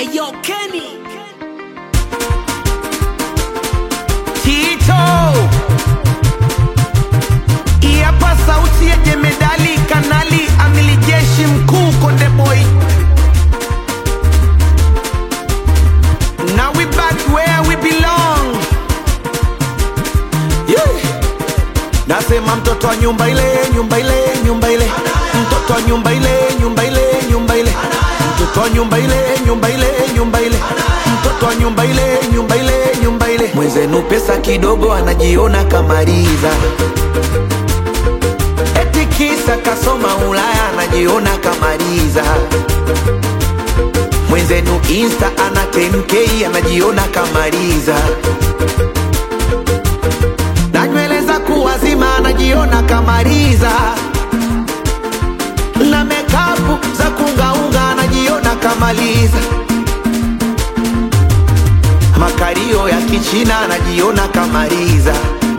Ayo Kenny Tito Iapa sauti ya jemedali kanali amili jeshi mkuu Konde Boy Now we back where we belong yeah. Nasema mtoto wa nyumba ile nyumba ile nyumba ile mtoto wa nyumba ile nyumba ile nyumba ile mtoto wa nyumba ile nyumba ile nyumba ile mtoto wa nyumba ile nyumba ile nyumba ile mwenzenu pesa kidogo anajiona kamaliza eti kisa kasoma Ulaya anajiona kamaliza mwenzenu insta ana 10k anajiona kamaliza na nywele za kuwazima anajiona kamaliza na mekapu za kungaunga anajiona kamaliza makario ya kichina anajiona kamaliza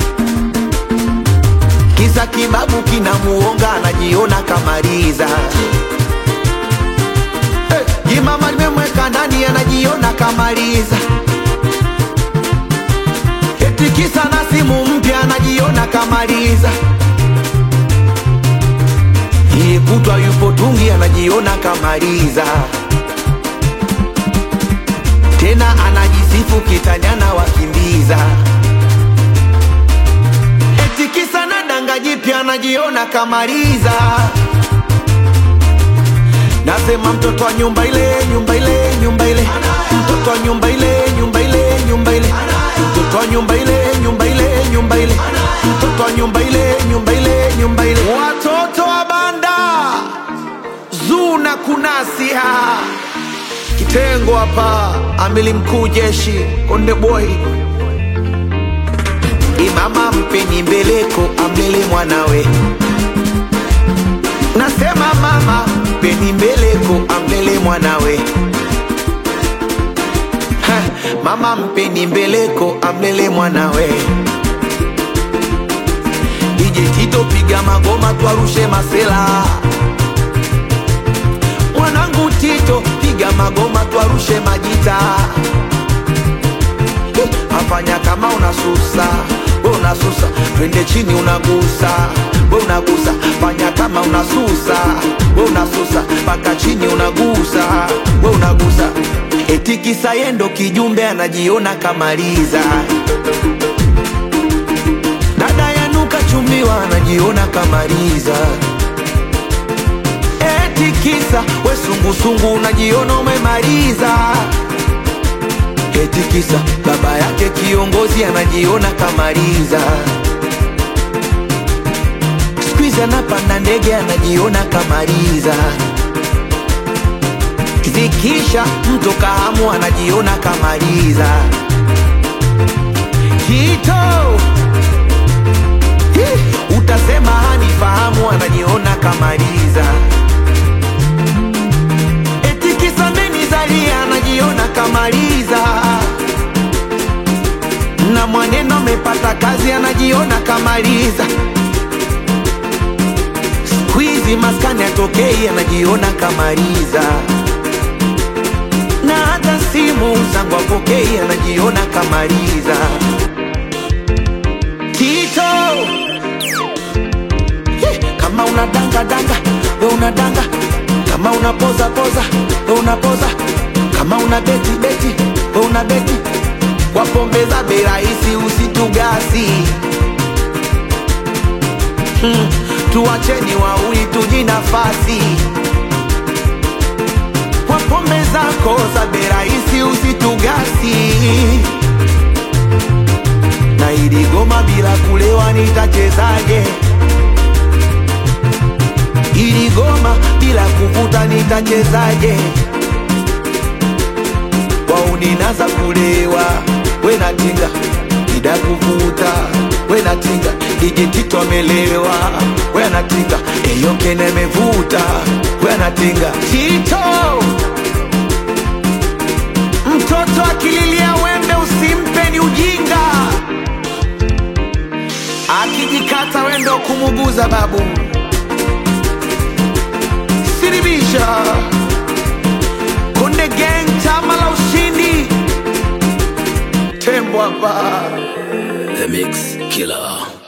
kisa kibabu kinamuonga anajiona kamaliza hey, jimama limemweka ndani anajiona kamaliza eti kisa na simu mpya anajiona kamaliza iye kutwa yupo tungi anajiona kamaliza tena anajisifu kitanyana wakimbiza eti kisa na danga jipya anajiona kamaliza nasema mtoto wa nyumba ile nyumba ile nyumba ile mtoto wa nyumba ile nyumba ile nyumba ile mtoto wa nyumba ile nyumba ile nyumba ile mtoto wa nyumba ile nyumba ile nyumba ile watoto wa banda zuna kunasia kitengo hapa amili mkuu jeshi konde boy imama mpeni mbeleko amlele mwanawe nasema mama mpeni mbeleko amlele mwanawe Ha, mama mpeni mbeleko amlele mwanawe ije tito piga magoma twarushe masela mwanangu tito piga magoma twarushe majita Eh, afanya kama unasusa we unasusa twende chini unagusa we unagusa fanya kama unasusa we unasusa mpaka chini unagusa we unagusa eti kisa yendo kijumbe anajiona kamaliza dada yanuka chumbiwa anajiona kamaliza eti kisa we sungusungu unajiona umemaliza eti kisa baba yake kiongozi anajiona kamaliza skuizi anapanda ndege anajiona kamaliza zikisha mto kahamu anajiona kamaliza kito Hi, utasema hanifahamu anajiona kamaliza eti kisa menizalia anajiona kamaliza na mwaneno amepata kazi anajiona kamaliza skuizi maskani atokei anajiona kamaliza na hata simu zangu apokei anajiona kamaliza Tito Ye, kama unadanga danga we unadanga kama unapoza poza we unapoza kama una beti beti we una beti kwa pombe za bei rahisi usitugasi hmm, tuacheni wauli tuji nafasi kwa pombe zako za bei rahisi usitugasi na ili goma bila kulewa nitachezaje? Ili goma bila kuvuta nitachezaje? wauninaza kulewa we natinga ida kuvuta we natinga DJ Tito amelewa we anatinga eyokene mevuta we anatinga Tito mtoto akililia wembe usimpe ni ujinga akijikata wendo kumuguza babu siribisha Konde Gang Tamala hapa. The Mix Killer.